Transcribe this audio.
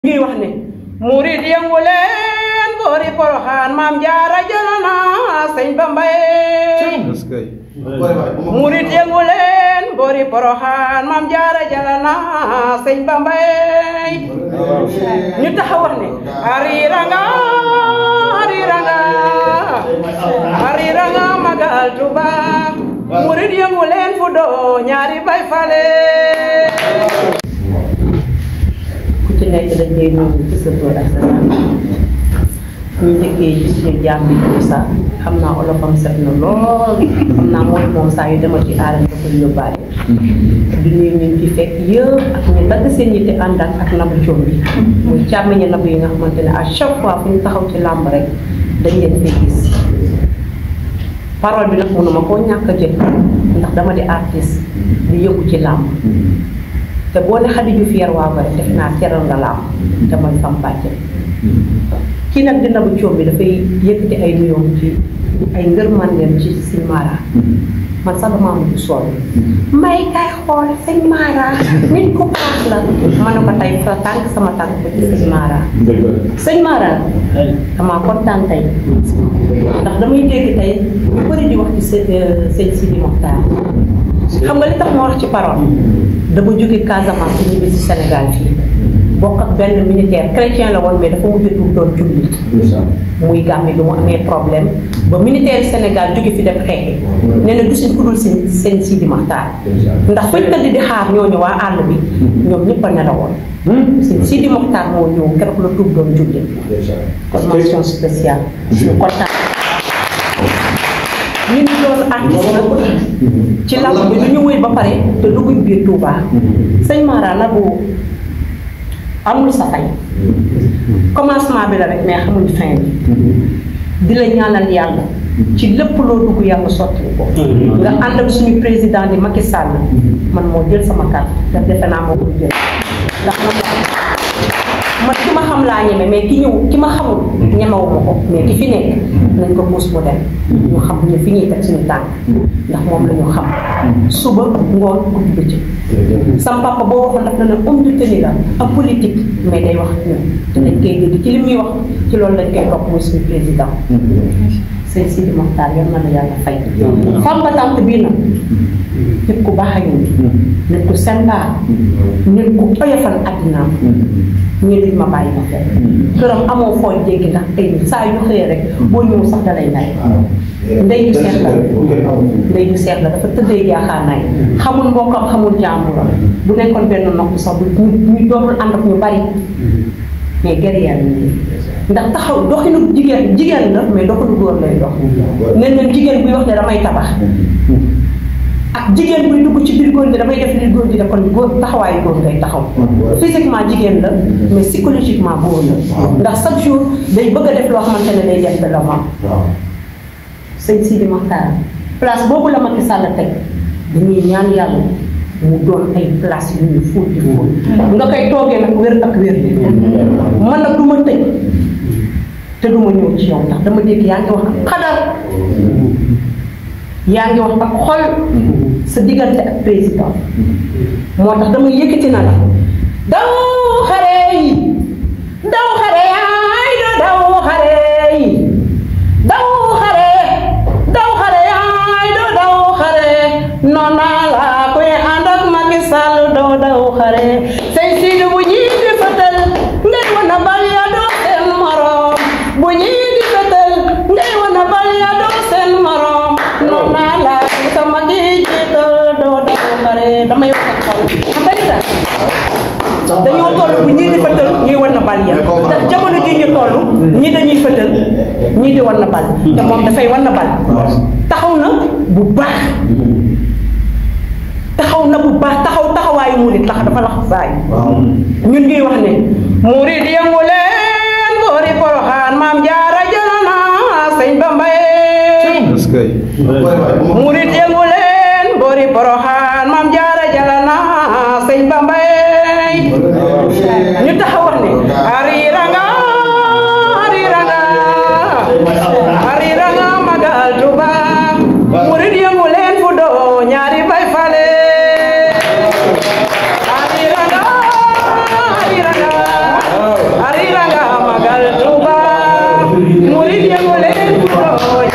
ngi wax ne murid yëngu leen boori poroxaan maam jaara jëlana sëñ Bamba est-ce que murid yëngu leen boori poroxaan maam jaara jëlana sëñ Bamba ñu taxaw wax ne ariranga ariranga ariranga magal Tuba murid yëngu leen fu doo ñaari bay fale ku ci nekk dañ koy nuyu ci sa tur ak sa sant ñu njëkkee ci suñu jaam bi Moussa xam naa olofam set na lool xam naa mooy moom saa yu demal ci aaram da koy yóbbaale di nuyu ñu fi fekk yëpp ak ñu dagg seen yitte ànd ak ak nabu coom bi muy càmmiñe nabu yi nga xamante ne à chaque fois fu ñu taxaw ci làmb rek dañ leen fay gis parole bi nag mënuma koo ñàkk a jël ndax dama di artiste di yëngu ci làmb te boo ne Xadi Juuf yar waa ko rek def naa teral nga laam te man sam bàcce kii nag dina bu coom bi dafay yëkkati ay nuyoom ci ay ngërmandeem ci sëñ Mara man sax damaa mujj sol may kay xool sëñ Mara nit ku baax la ma ne ko tey sa tànk sama tànk ba ci sëñ Mara sëñ Mara damaa kontaan tey ndax damay dégg tey ñu bëri di wax ci sëñ sëñ Sidi Mokhtar xam nga li tax ma wax ci parole dama jóge Casamance ñibbi si Sénégal fii bokk ak benn militaire chrétien la woon mais dafa mujj tuub doon jullit muy gàmmi bi mu amee problème ba militaire Sénégal jóge fi dem xeexi nee na gisuñ ku dul seen seen Sidi Maxtaar ndax fañ tëdd di xaar ñooñu waa àll bi ñoom ñëpp a nelawoon seen Sidi Maxtaar moo ñëw keroog la tuub doon jullit kon mention spéciale ñu kontaan ñu ngi doon artiste nag ci làmb bi ñu wéy ba pare te dugguñ biir Touba sëñ Mara nag bu amul sa fay commencement bi la rek mais xamuñ fin bi di la ñaanal yàlla ci lépp loo dugg yàlla sotti ko nga ànd ak suñu président di Macky Sall man moo jël sama carte te defe naa moo ko jël ndax man ki ma xam laa ñeme mais ki ñëw ki ma xamul ñemewuma ko mais ki fi nekk nañ ko muus mu dem ñu xam ñu fi ñuy teg suñu tànk ndax moom la ñu xam suba ngoon guddi bëccëg sam papa boo waxoon daf na ne homme de tenue la ak politique mais day wax ak ñun te dañ koy dégg ci li muy wax ci loolu lañ koy topp muy suñu président sëñ Sidi Mokhtar yal na la yàlla fay fam ba tànk bii nag nit ku baax a ngi nit ku sembaar nit ku oyofal addinaam ñu duñ ma bàyyi ma fekk këram amoo foo jéggi ndax tey saa yu xëyee rek boo ñëw sax dalay nay ndey ju seet la ndey ju seet la dafa tëddee jaaxaanaay xamul mbokkam xamul jàmburam bu nekkoon benn nopp sax bu ñu dootul ànd ak ñu bari mais guerrière yi ndax taxaw doxinu jigéen jigéen la mais doxinu góor lay dox nen leen jigéen buy wax ne damay tabax ak jigéen buy dugg ci biir góor gi damay def li góor gi def kon góor taxawaayu góor ngay taxaw physiquement jigéen la mais psychologiquement góor la ndax chaque jour day bëgg a def loo xamante ne day def de l'avant sëñ Sidi Mokhtar place boobu la Macky Sall teg dañuy ñaan yàlla mu doon ay place yu ñu fóot di fóot nga koy toogee nag wér ak wér man nag du ma tëj te du ma ñëw ci yow ndax dama dégg yaa ngi wax ak xadar yaa ngi wax ak xol sa diggante ak président moo tax dama yëkkati na la daw xare yi daw xare yaay do daw xare yi daw xare daw xare yaay do daw xare noon naa la koy ànd ak Macky Sall doo daw xare sëñ Sidi bu ñii di fëtal ngay wana bal ya doo seen morom bu ñii di fëtal ngay wana bal ya doo seen morom noon naa la sama gi jiital doo daw xare damay wax ak xol xam nga li tax dañoo toll bu ñii di fëtal ñuy wan na bal ya ndax jamono ji ñu toll ñii dañuy fëtal ñii di wan na bal te moom dafay wan na bal taxaw na bu baax taxaw na bu baax taxaw taxawaayu murit lax dafa lax saay ñun ngi wax ne murit yëngu leen boori poroxaan maam jaara jëlana sëñ Bamba est-ce que murit yëngu leen boori poroxaan maam jaara jëlana sëñ Bamba ñu taxaw wax ne ariranga ariranga ariranga magal Tuba murit yëngu leen fu doo ñaari bay fale ariranga ariranga Ibro